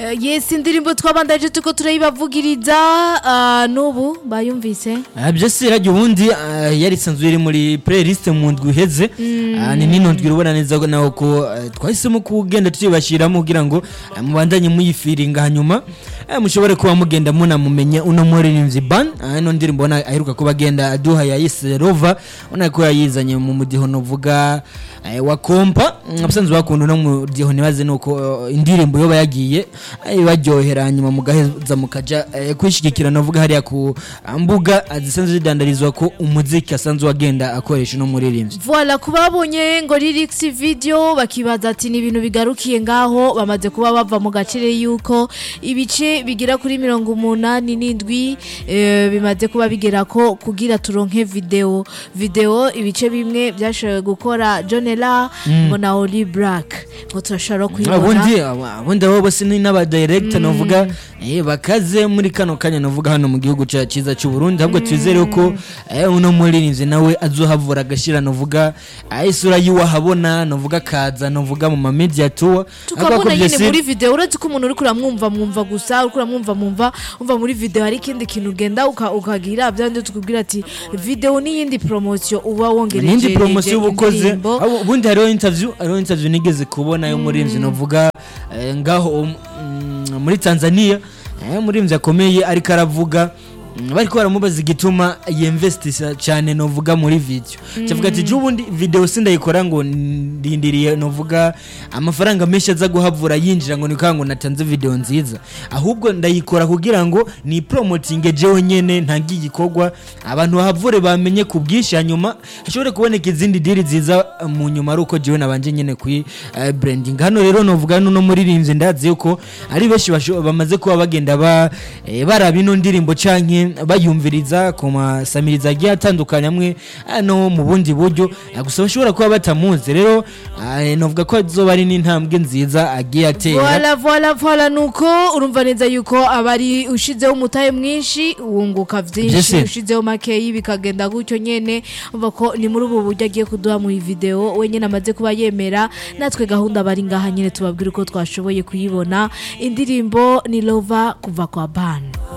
Eh, yes indirimbo twabandaje tuko turayibavugiriza ah, n'ubu bayumvise Ah, byose radiyo ubundi ah, yari isanzwe iri muri playlist mu ndwi iheze Ah, ni nino ndwi urabona neza ko naho ko ah, twahisemo kugenda tuyibashiramo kugira ngo ah, mubandanye muyifiringa hanyuma ah, mushobore kuba mugenda munamumenya uno muririmbyi ban Ah, ino ndirimbo ubona aheruka kuba agenda aduha yayise rova ubona ko yayizanye mu mudiho novuga eh, wa kompa Mm, abasanzwe bakunda uno mudiho ntibaze nuko eh, indirimbo yoba yagiye eh, baryohera hanyuma mugaheza mukaja eh, kwishigikira novuga hariya ku ah, mbuga ah, zisanzwe zidandarizwa ko umuziki asanzwe agenda akoresha uno muririmbyi Voilà kuba babonye ngo lyrics video bakibaza ati ni ibintu bigarukiye ngaho bamaze kuba bava mu gacire yuko ibice bigira kuri mirongo umunani n'indwi eh, bimaze kuba bigera ko kugira turonke video video ibice bimwe byashoboye gukora Jonela ngo na Oli Black ngo turashobora kuyibona abundi abundi abo bose ni n'abadirekita novuga eh, bakaze muri kano kanya novuga hano mu gihugu cya cyiza cy'u Burundi ahubwo twizere ko eh, uno muririmbyi nawe azohavura agashira novuga ah, isura yiwahabona novuga kaza novuga mu ma media tour tukabona nyine muri video uretse ko umuntu uri kuramwumva mwumva gusa uri kuramwumva mwumva umva muri video hari ikindi kintu ugenda uka- ukagira byandi tukubwira ati video n'iyindi promotion uba wongereje nindi promosiyo uba ukoze indirimbo. abo- ubundi hariho interview hariho interview nigeze kubona yo muririmbyi novuga eh, ngaho mm, muri Tanzania eh, umuririmbyi akomeye ariko aravuga mm, bariko baramubaza igituma yinvestisa cyane novuga muri video cyavuga ati ubundi video sindayikora ngo ndindiriye novuga amafaranga menshi aza guhavura yinjira ngo nikanga ngo natanze video nziza ahubwo ndayikora kugira ngo ni promoting jewe nyene ntangiye igikorwa abantu bahavure bamenye ku bwinshi hanyuma hashobore kuboneka izindi diri nziza eh, mu nyuma ari uko jewe nabanje nyene kuri eh, branding hano rero novuga nuno muririmbyi ndazi yuko ari benshi basho- bamaze kuba bagenda ba eh, baraba ino ndirimbo canke bayumviriza ku masamiriza agiye atandukanye amwe eh, no mu bundi buryo eh, gusa bashobora kuba batamuzi rero eh, novuga ko azoba ari n'intambwe nziza agiye atera Voila voila voila nuko urumva neza yuko abari ushizeho umutahe mwinshi wunguka vyinshi Vyese. ushizeho makeyi bikagenda gutyo nyene umva ko ni muri ubu buryo agiye kuduha mu video we nyene amaze kuba yemera natwe gahunda bari ngaha nyene tubabwira uko twashoboye kuyibona indirimbo ni lova kuva kwa ban